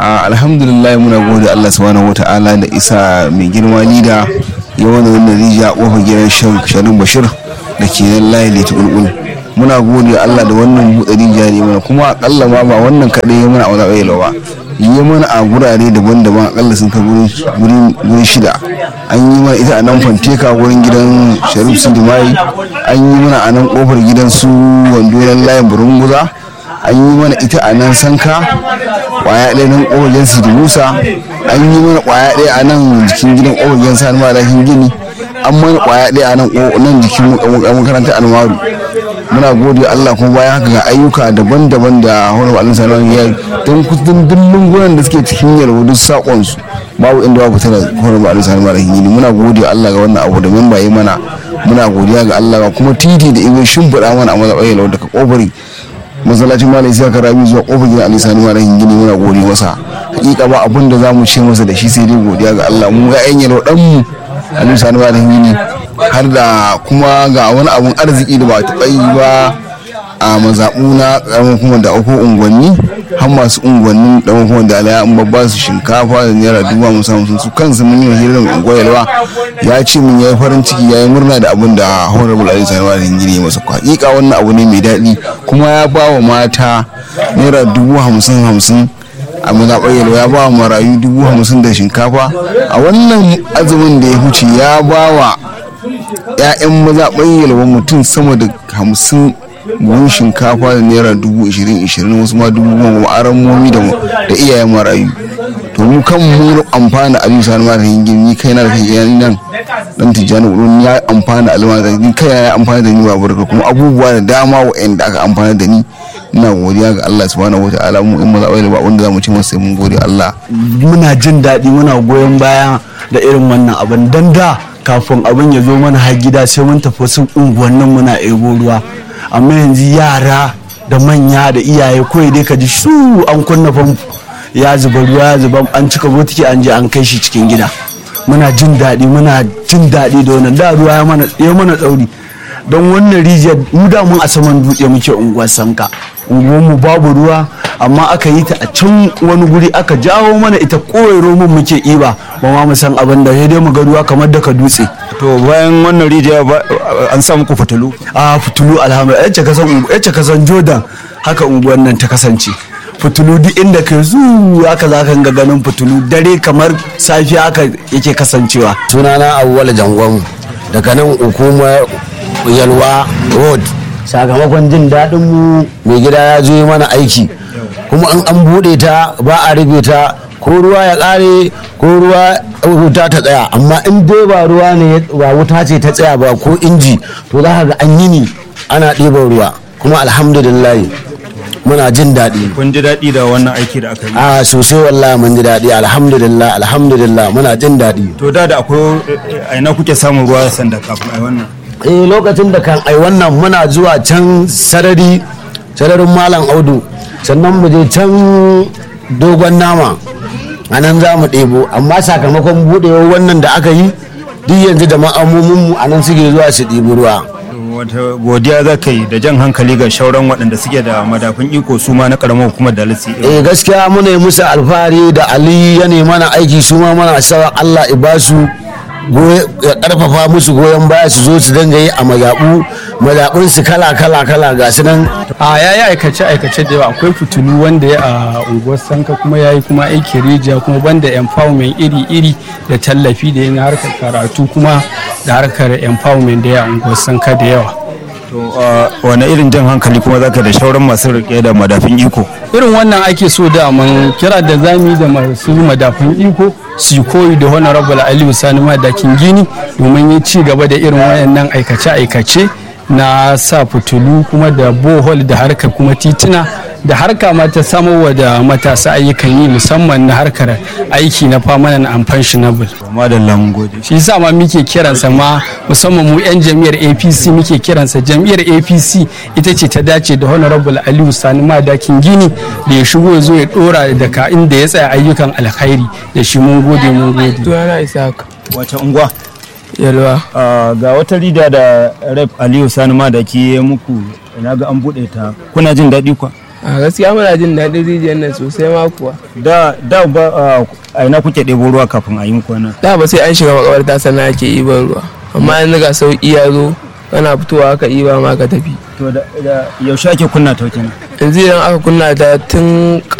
alhamdulillah muna gode Allah subhanahu wata'ala da isa mai girma lida ya wani wannan rijiya a kofar gidan sharin bashir da ke nan layi da tukulkul muna gode Allah da wannan buɗe rijiya ne mana kuma akalla ma ba wannan kaɗai ya mana a wani ƙayyala ba yi mana a gurare daban-daban akalla sun kai gurin shida an yi mana ita a nan fanteka wurin gidan sharif sindimai an yi mana a nan kofar gidan su wando layin burunguza an yi mana ita a nan sanka kwaya ɗaya nan ƙofar gidan sidi musa an yi mana kwaya ɗaya a nan jikin gidan ƙofar gidan sani malakin gini an mana kwaya ɗaya a nan nan jikin makarantar almaru muna gode Allah kuma bayan haka ga ayyuka daban-daban da horar alin sanar ya don kudin dillin gunan da suke cikin yalwa duk sakon su babu inda babu tana horar alin sanar malakin gini muna gode Allah ga wannan abu da memba yi mana muna godiya ga Allah ga kuma titi da ibe shimfiɗa mana a mazaɓar yalwa daga ƙofari masallacin malai sai ka rami zuwa kofar gidan alisani malakin gini muna gode masa hakika ba abin da zamu ce masa da shi sai dai godiya ga Allah mu ya'yan yalo dan mu alisani malakin gini har da kuma ga wani abun arziki da ba taɓa yi ba a mazaɓu na ƙaramin kuma da uku unguwanni har masu unguwannin ɗan kuma da alaya an babba su shinkafa da naira dubu hamsin hamsin su kansu mun yi hirar unguwar yalwa ya ce min ya yi farin ciki ya yi murna da abin da honorable ali sanarwa da gini masa hakika wannan abu ne mai daɗi kuma ya ba wa mata naira dubu hamsin hamsin a mazaɓar yalwa ya ba wa marayu dubu hamsin da shinkafa a wannan azumin da ya huce ya ba wa 'ya'yan mazaɓar yalwa mutum sama da hamsin buhun shinkafa da naira dubu ishirin ishirin wasu ma dubu goma aran momi da iyayen marayu to mu kan mu amfana a bisa na mara hingin ni kai na da kai yan nan dan tijjani wurin ya amfana alma da ni kai ya amfana da ni ba barka kuma abubuwa da dama wa'anda aka amfana da ni ina godiya ga Allah subhanahu wataala mu in maza ba wanda zamu ci masa mun gode Allah muna jin daɗi muna goyon baya da irin wannan abin dan da kafin abin ya zo mana har gida sai mun tafi wasu unguwannin muna ebo ruwa amma yanzu yara da manya da iyaye kawai dai ka ji su an kunna famfo ya zuba ruwa ya zuba an cika botiki an je an kai shi cikin gida muna jin daɗi muna jin daɗi da wannan da ruwa ya mana tsauri don wannan rijiyar mu da mun a saman dutse muke unguwar sanka unguwar mu babu ruwa amma aka yi ta a can wani guri aka jawo mana ita koyaro mun muke iba ba ma mu san abin da sai dai mu ga ruwa kamar daga dutse to bayan wannan rijiya an samu ku fitilu a fitulu alhamdulillah yace kasan yace kasan Jordan haka unguwar nan ta kasance fitulu duk inda ka zu haka za ka ga ganin fitulu dare kamar safiya haka yake kasancewa sunana awwal jangon daga nan hukumar yalwa road sakamakon jin daɗin mu mai gida ya zo mana aiki kuma in an buɗe ta ba a rufe ta ko ruwa ya ƙare ko ruwa wuta ta tsaya amma in dai ba ruwa ne ba wuta ce ta tsaya ba ko inji to za ka ga an yi ni ana ɗiban ruwa kuma alhamdulillah muna jin daɗi kun ji daɗi da wannan aiki da aka yi a sosai wallahi mun ji daɗi alhamdulillah alhamdulillah muna jin daɗi to da da akwai a ina kuke samun ruwa sanda kafin ai wannan eh lokacin da kan ai wannan muna zuwa can sarari sararin malam audu sannan mu je can dogon nama a nan za mu ɗebo amma sakamakon buɗewar wannan da aka yi duk yanzu da ma'amominmu a nan suke zuwa su ɗibi ruwa wata godiya za ka yi da jan hankali ga shauran waɗanda suke da madafin iko su ma na ƙaramar hukumar da litsi eh gaskiya muna yi musu alfahari da ali ya mana aiki su ma mana sawa allah ibasu ya karfafa musu goyon baya su zo su dinga yi a mazaɓu mazaɓun su kala kala kala ga su nan a ya yi aikace aikace da yawa akwai fitulu wanda ya a unguwar sanka kuma ya yi kuma aiki rijiya kuma banda empowerment iri iri da tallafi da yana harkar karatu kuma da harkar empowerment da ya a unguwar sanka da yawa to wani irin jan hankali kuma zaka da shauran masu rike da madafin iko irin wannan ake so da mun kira da zami da masu madafin iko su koyi da honorable aliyu sani madakin gini domin yi ci gaba da irin wayannan aikace-aikace na sa fitulu kuma da bohol da harka kuma tituna da harka ma ta samarwa da matasa ayyukan yi musamman na harkar aiki na permanent and pensionable madalla mun gode shi yasa ma muke kiransa ma musamman mu yan jam'iyyar apc muke kiransa jam'iyyar apc ita ce ta dace da honorable aliyu sani madakin gini da ya shigo ya zo ya dora daga inda ya tsaya ayyukan alkhairi da shi mun gode mun gode Sunana Isaac wace unguwa Yalwa. ga wata rida da rep aliyu sani madaki ya muku ina ga an buɗe ta kuna jin daɗi kwa a gaskiya muna jin daɗin rijiyar nan sosai ma kuwa da da ba a- a ina kuke ɗebo ruwa kafin a yi muku wannan da ba sai an shiga makabarta sannan ake iban ruwa amma yanzu ga sauƙi ya zo kana fitowa aka iba ma ka tafi to da da- yaushe ake kunna ta kenan yanzu idan aka kunna ta tun